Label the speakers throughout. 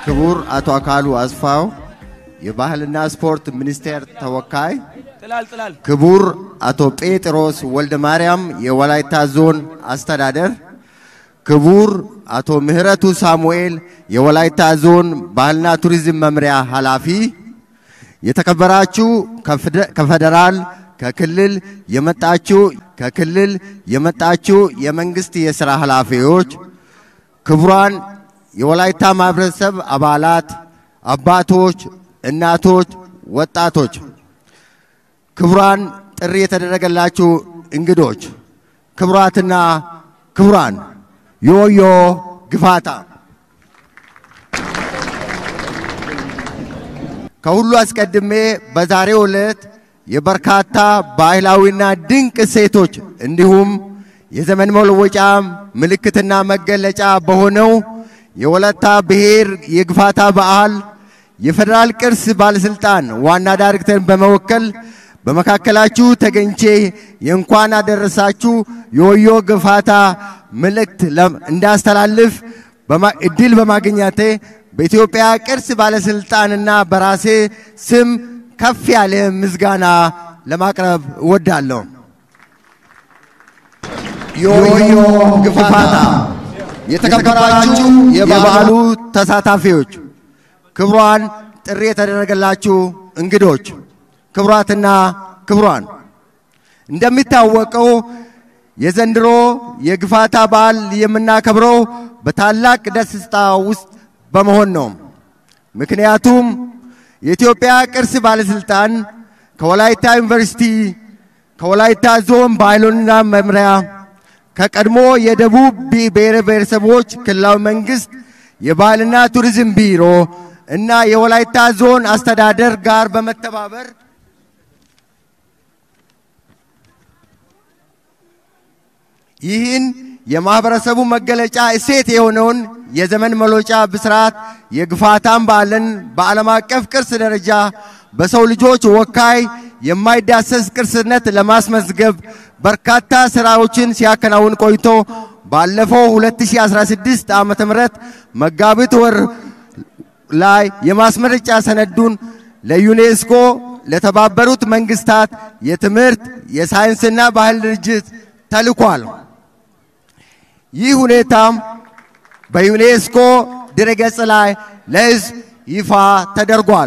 Speaker 1: ክቡር አቶ አካሉ አስፋው የባህልና ስፖርት ሚኒስቴር ተወካይ፣
Speaker 2: ጥላል ጥላል
Speaker 1: ክቡር አቶ ጴጥሮስ ወልደ ማርያም የወላይታ ዞን አስተዳደር፣ ክቡር አቶ ምህረቱ ሳሙኤል የወላይታ ዞን ባህልና ቱሪዝም መምሪያ ኃላፊ፣ የተከበራችሁ ከፌደራል ከክልል የመጣችሁ ከክልል የመጣችሁ የመንግስት የሥራ ኃላፊዎች፣ ክቡራን የወላይታ ማህበረሰብ አባላት፣ አባቶች፣ እናቶች፣ ወጣቶች፣ ክቡራን ጥሪ የተደረገላችሁ እንግዶች፣ ክቡራትና ክቡራን ዮዮ ግፋታ ከሁሉ አስቀድሜ በዛሬው ዕለት የበርካታ ባህላዊና ድንቅ እሴቶች እንዲሁም የዘመን መለወጫ ምልክትና መገለጫ በሆነው የወላይታ ብሔር የግፋታ በዓል የፌዴራል ቅርስ ባለስልጣን ዋና ዳይሬክተርን በመወከል በመካከላችሁ ተገኝቼ የእንኳን አደረሳችሁ የወዮ ግፋታ መልእክት እንዳስተላልፍ እድል በማግኘቴ በኢትዮጵያ ቅርስ ባለስልጣንና በራሴ ስም ከፍ ያለ ምስጋና ለማቅረብ እወዳለሁ። ዮዮ ግፋታ የተከበራችሁ የበዓሉ ተሳታፊዎች፣ ክቡራን ጥሪ የተደረገላችሁ እንግዶች፣ ክቡራትና ክቡራን፣ እንደሚታወቀው የዘንድሮ የግፋታ በዓል የምናከብረው በታላቅ ደስታ ውስጥ በመሆን ነው። ምክንያቱም የኢትዮጵያ ቅርስ ባለስልጣን ከወላይታ ዩኒቨርሲቲ፣ ከወላይታ ዞን ባህልና መምሪያ ከቀድሞ የደቡብ ብሔር ብሔረሰቦች ክልላዊ መንግስት የባህልና ቱሪዝም ቢሮ እና የወላይታ ዞን አስተዳደር ጋር በመተባበር ይህን የማህበረሰቡ መገለጫ እሴት የሆነውን የዘመን መለወጫ ብስራት የግፋታን በዓልን በዓለም አቀፍ ቅርስ ደረጃ በሰው ልጆች ወካይ የማይዳሰስ ቅርስነት ለማስመዝገብ በርካታ ስራዎችን ሲያከናውን ቆይቶ ባለፈው 2016 ዓመተ ምህረት መጋቢት ወር ላይ የማስመረጫ ሰነዱን ለዩኔስኮ ለተባበሩት መንግስታት የትምህርት የሳይንስና ባህል ድርጅት ተልኳል። ይህ ሁኔታም በዩኔስኮ ድረገጽ ላይ ለሕዝብ ይፋ ተደርጓል።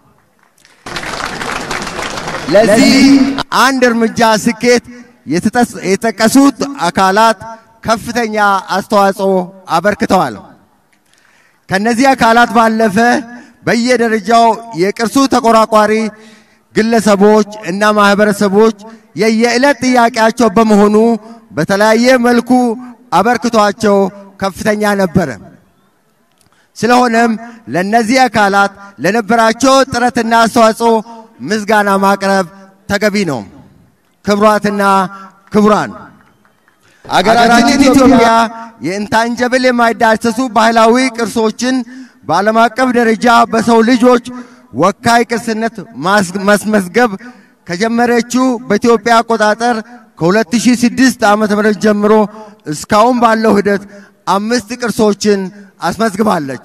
Speaker 1: ለዚህ አንድ እርምጃ ስኬት የተጠቀሱት አካላት ከፍተኛ አስተዋጽኦ አበርክተዋል። ከነዚህ አካላት ባለፈ በየደረጃው የቅርሱ ተቆራቋሪ ግለሰቦች እና ማህበረሰቦች የየዕለት ጥያቄያቸው በመሆኑ በተለያየ መልኩ አበርክቷቸው ከፍተኛ ነበረ። ስለሆነም ለነዚህ አካላት ለነበራቸው ጥረትና አስተዋጽኦ ምስጋና ማቅረብ ተገቢ ነው። ክቡራትና ክቡራን አገራችን ኢትዮጵያ የኢንታንጀብል የማይዳሰሱ ባህላዊ ቅርሶችን በዓለም አቀፍ ደረጃ በሰው ልጆች ወካይ ቅርስነት ማስመዝገብ ከጀመረችው በኢትዮጵያ አቆጣጠር ከ2006 ዓ.ም ጀምሮ እስካሁን ባለው ሂደት አምስት ቅርሶችን አስመዝግባለች።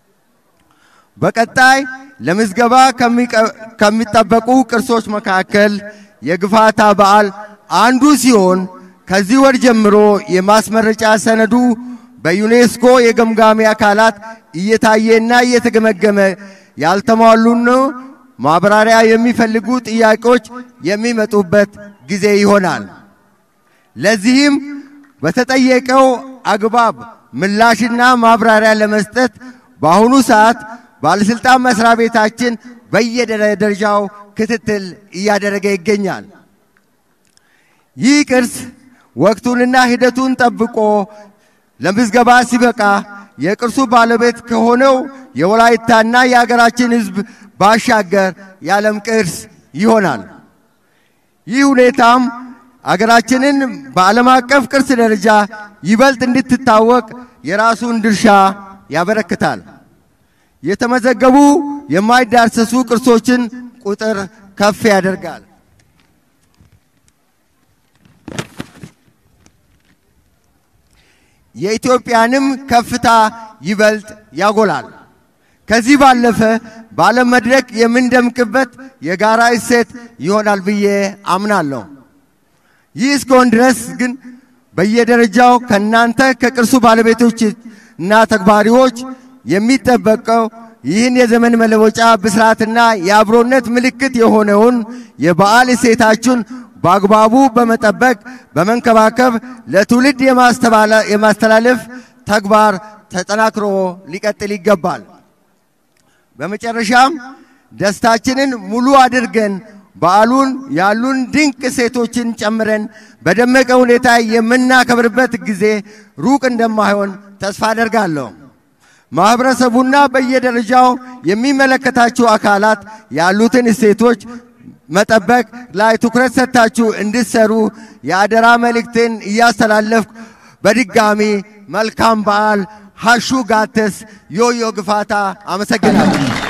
Speaker 1: በቀጣይ ለምዝገባ ከሚጠበቁ ቅርሶች መካከል የግፋታ በዓል አንዱ ሲሆን ከዚህ ወር ጀምሮ የማስመረጫ ሰነዱ በዩኔስኮ የገምጋሚ አካላት እየታየና እየተገመገመ ያልተሟሉና ማብራሪያ የሚፈልጉ ጥያቄዎች የሚመጡበት ጊዜ ይሆናል። ለዚህም በተጠየቀው አግባብ ምላሽና ማብራሪያ ለመስጠት በአሁኑ ሰዓት ባለስልጣን መስሪያ ቤታችን በየደረጃው ክትትል እያደረገ ይገኛል። ይህ ቅርስ ወቅቱንና ሂደቱን ጠብቆ ለምዝገባ ሲበቃ የቅርሱ ባለቤት ከሆነው የወላይታና የሀገራችን ሕዝብ ባሻገር የዓለም ቅርስ ይሆናል። ይህ ሁኔታም አገራችንን በዓለም አቀፍ ቅርስ ደረጃ ይበልጥ እንድትታወቅ የራሱን ድርሻ ያበረክታል። የተመዘገቡ የማይዳሰሱ ቅርሶችን ቁጥር ከፍ ያደርጋል። የኢትዮጵያንም ከፍታ ይበልጥ ያጎላል። ከዚህ ባለፈ በዓለም መድረክ የምንደምቅበት የጋራ እሴት ይሆናል ብዬ አምናለሁ። ይህ እስከሆን ድረስ ግን በየደረጃው ከእናንተ ከቅርሱ ባለቤቶች እና ተግባሪዎች የሚጠበቀው ይህን የዘመን መለወጫ ብስራትና የአብሮነት ምልክት የሆነውን የበዓል እሴታችሁን በአግባቡ በመጠበቅ በመንከባከብ ለትውልድ የማስተላለፍ ተግባር ተጠናክሮ ሊቀጥል ይገባል። በመጨረሻም ደስታችንን ሙሉ አድርገን በዓሉን ያሉን ድንቅ ሴቶችን ጨምረን በደመቀ ሁኔታ የምናከብርበት ጊዜ ሩቅ እንደማይሆን ተስፋ አደርጋለሁ። ማኅበረሰቡና በየደረጃው የሚመለከታችሁ አካላት ያሉትን እሴቶች መጠበቅ ላይ ትኩረት ሰጥታችሁ እንድትሰሩ የአደራ መልእክቴን እያስተላለፍኩ በድጋሚ መልካም በዓል ሀሹ ጋተስ ዮዮ ግፋታ አመሰግናለሁ።